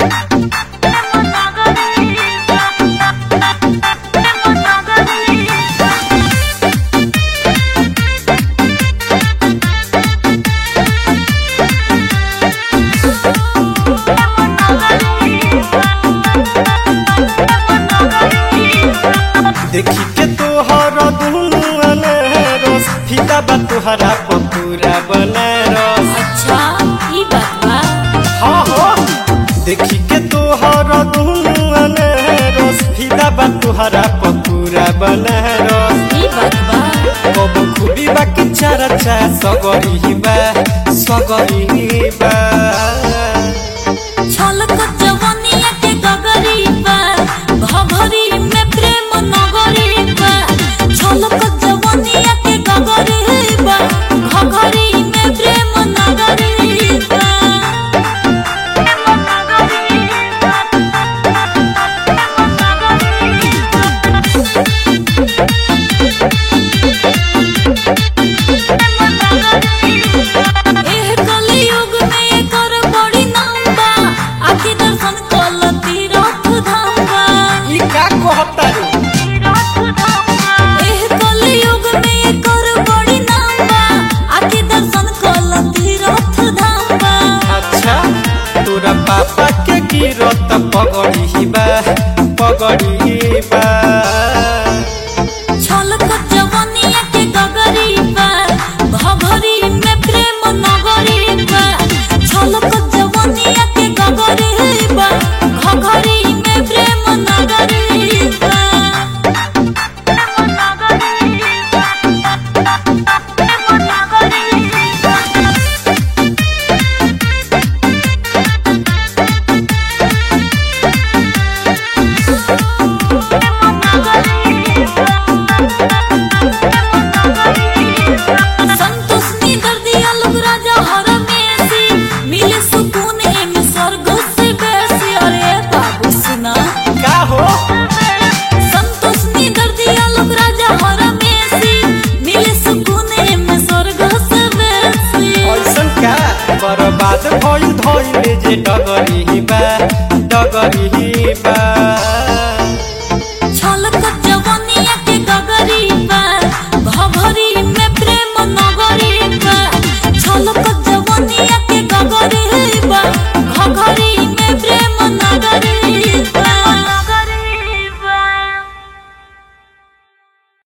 देखी के तोहर दुनु अनरस फिदा बा तोहरा पपूरा बनारस अच्छा ई बात बा हाँ हो देखी के तोहर दुनु अनरस फिदा बा तोहरा पपूरा बनारस ई बात बा कब खूबी बा कि चरचा सगरी बा सगरी बा छलक जवनिया के गगरी बा भभरी में प्रेम नगरी बा छलक जवनिया के गगरी बा घघरी में प्रेम नगरी बा एह कलियुग में एकर बड़ी नाम बा आखि दर्शन कल तीरथ धाम बा ई का कहता रे एह कलियुग में एकर बड़ी नाम बा आखि दर्शन कल तीरथ धाम बा अच्छा तोरा पापा के गिरत पगड़ी बा पगड़ी बा छलक जवनिया के गगरी बा भभरी में प्रेम नगरी बा छलक जवनिया के गगरी बा घघरी में प्रेम नगरी बा संतोष निगर दिया लोग राजा हर मेसी मिले सुकून में स्वर्ग से बेसी अरे बाबू सुना का हो संतोष निगर दिया लोग राजा हर मेसी मिले सुकून में स्वर्ग से बेसी ऐसन का बर्बाद भइल धइले जे डगरी बा डगरी बा